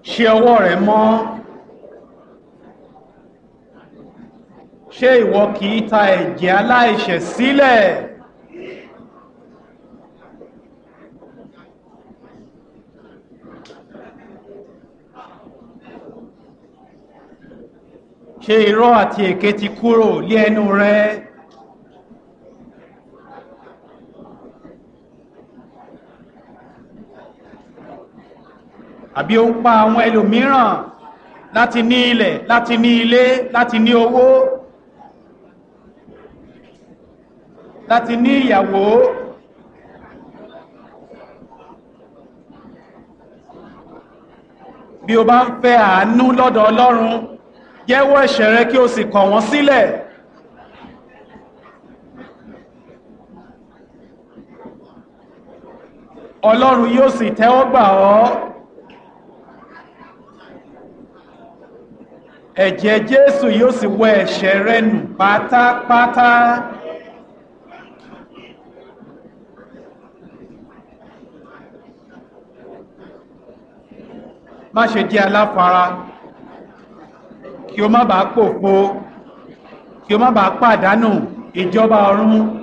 ṣe ọwọ́ rẹ mọ́ ṣé ìwọ kì í ta ẹ̀jẹ̀ aláìṣẹ̀ sílẹ̀ ṣé irọ́ àti èké ti kúrò lé ẹnu rẹ àbí ó ń pa àwọn ẹlòmíràn láti ní ilẹ̀ láti ní ilé láti ní owó láti ní ìyàwó bí o bá ń fẹ́ àánú lọ́dọ̀ Ọlọ́run jẹ́wọ́ ẹ̀ṣẹ̀ rẹ kí o sì kọ̀ wọ́n sílẹ̀ Ọlọ́run yóò sì tẹ́wọ́ gbà ọ́ ẹ̀jẹ̀ Jésù yóò sì wẹ ẹ̀ṣẹ̀ rẹ nù pátápátá má ṣe jẹ́ aláfara kí o má bàa pòfo kí o má bàa pàdánù ìjọba ọ̀run